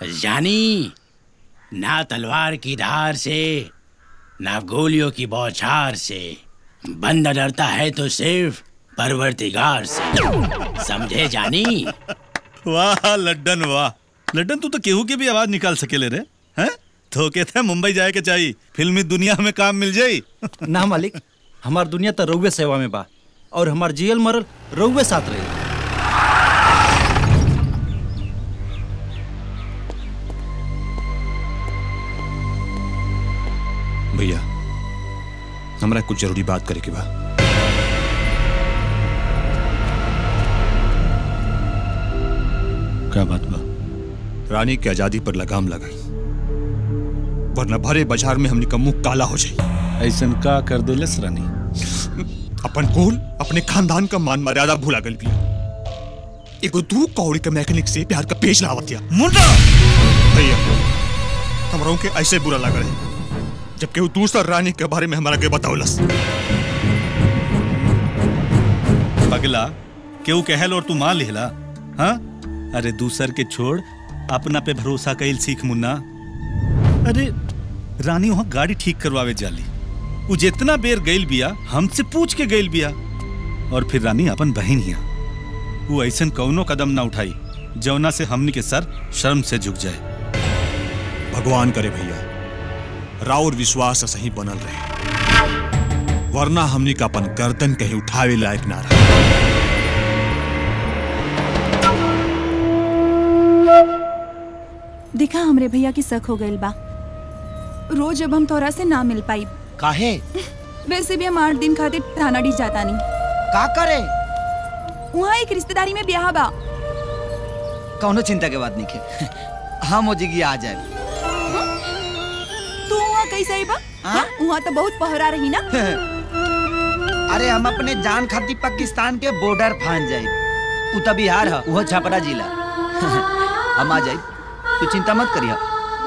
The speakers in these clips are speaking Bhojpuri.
जानी ना तलवार की धार से ना गोलियों की बौछार से बंदा डरता है तो सिर्फ परवरदिगार से समझे जानी वाह लड्डन वाह लड्डन तू तो केहू के भी आवाज निकाल सकेले रे हैं धोखे थे मुंबई जाए के चाहिए फिल्मी दुनिया में काम मिल जाई ना मालिक हमार दुनिया तो रउए सेवा में बा और हमार जियल मरल रउए साथ रही भैया हमरा कुछ जरूरी बात करे के बा क्या बात बा रानी के आजादी पर लगाम लगाई वरना भरे बाजार में हमने का मुंह काला हो जाई ऐसन का कर देलस रानी अपन कुल अपने खानदान का मान मर्यादा भूला गल भी एगो दू कौड़ी के मैकेनिक से प्यार का पेज लावतिया मुंडा भैया हमरों के ऐसे बुरा लग रहे जबकि वो दूसरा रानी के बारे में हमारा के बतावलस पगला केहू कहल और तू मान लिहला हाँ अरे दूसर के छोड़ अपना पे भरोसा कैल सीख मुन्ना अरे रानी वहां गाड़ी ठीक करवावे जाली उ जितना बेर गइल बिया हमसे पूछ के गइल बिया और फिर रानी अपन बहन हिया वो ऐसन कौनो कदम ना उठाई जौना से हमनी के सर शर्म से झुक जाए भगवान करे भैया राउर विश्वास सही बनल रहे वरना हमनी का अपन गर्दन कहीं उठावे लायक ना रहा देखा हमरे भैया की शक हो गइल बा रोज अब हम तोरा से ना मिल पाई काहे वैसे भी हम आठ दिन खातिर थाना डी जाता नहीं का करे वहाँ एक रिश्तेदारी में ब्याह बा कौनो चिंता के बात नहीं के हम हो जिगी आ जाए तू वहाँ कैसे आई बा हाँ? वहाँ तो बहुत पहरा रही ना अरे हम अपने जान खातिर पाकिस्तान के बॉर्डर फान जाए उ त बिहार है वो छपरा जिला हम आ जाए तू चिंता मत करिया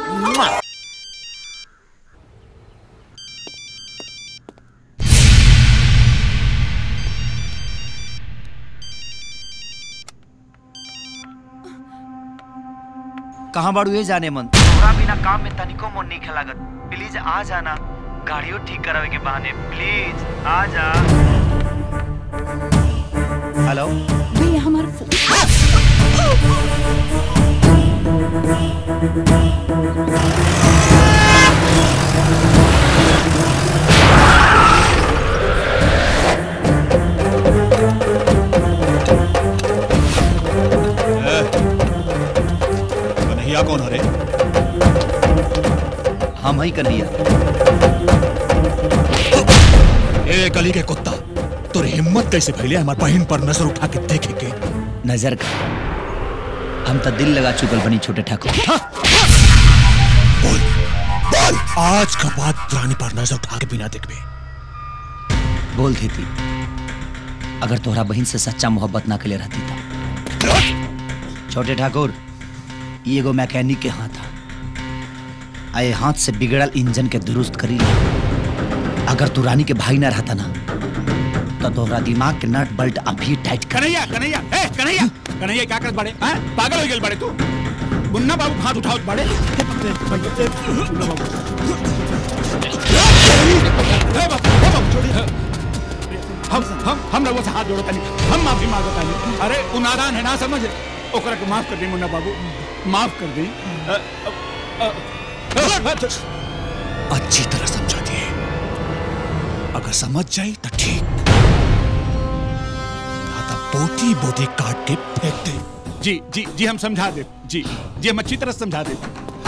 कहाँ बाड़ू ये जाने मन तोरा बिना काम में तनिको मन नहीं लागत प्लीज आ जाना गाड़ियों ठीक करावे के बहाने प्लीज आ जा हेलो भैया हमारा फोन कन्हैया कौन हरे हम ही कर लिया ए गली के कुत्ता तोर हिम्मत कैसे भइले हमार बहन पर नजर उठा के देखे के नजर का हम तो दिल लगा चुकल बनी छोटे ठाकुर बोल बोल आज का बाद रानी पर नजर उठा के बिना देखबे बोल देती अगर तोहरा बहन से सच्चा मोहब्बत ना के लिए रहती था छोटे ठाकुर ये एगो मैकेनिक के हाथ था आए हाथ से बिगड़ल इंजन के दुरुस्त करी ले। अगर तू रानी के भाई ना रहता ना तो तोहरा दिमाग के नट बल्ट अभी टाइट कर कन्हैया कन्हैया ए कन्हैया कन्हैया क्या करत बाड़े हैं पागल हो गेल बाड़े तू मुन्ना बाबू हाथ उठाओ बाड़े ए बाबू, ए बाबू, छोड़िए। हम हम हम लोगों से हाथ जोड़ो तनी हम माफी मांगो तनी अरे उ नादान है ना समझे ओकरा के माफ कर दी मुन्ना बाबू माफ कर दी अ, अ, अ, अ, अच्छी तरह समझा दिए अगर समझ जाई तो ठीक ना तो बोटी बोटी काट के फेंक दे जी जी जी हम समझा दे जी जी हम अच्छी तरह समझा दे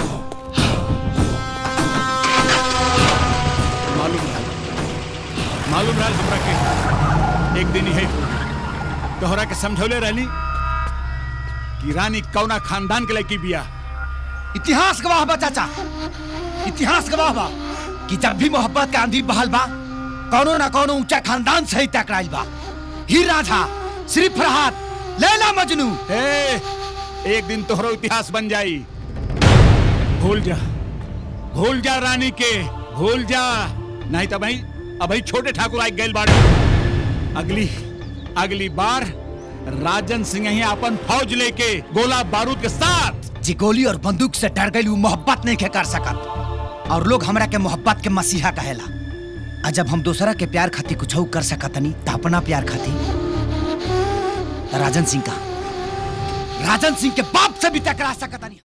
मालूम रहा मालूम रहा हमरा के एक दिन है तोहरा के समझौले रहली कि रानी कौना खानदान के लड़की बिया इतिहास गवाह बा चाचा इतिहास गवाह बा कि जब भी मोहब्बत के आंधी बहल बा कौनो ना कौनो ऊंचा खानदान से ही टकराइल बा हीर राझा श्री फरहाद लैला मजनू ए, एक दिन तोहरो इतिहास बन जाई भूल जा भूल जा रानी के भूल जा नहीं तो भाई अभी छोटे ठाकुर आई गैल बाड़े अगली अगली बार राजन सिंह ही अपन फौज लेके गोला बारूद के साथ जी गोली और बंदूक से डर गई मोहब्बत नहीं के कर सकत और लोग हमरा के मोहब्बत के मसीहा कहेला आ जब हम दूसरा के प्यार खातिर कुछ कर सकतनी तो अपना प्यार खातिर तो राजन सिंह का राजन सिंह के बाप से भी टकरा सकतनी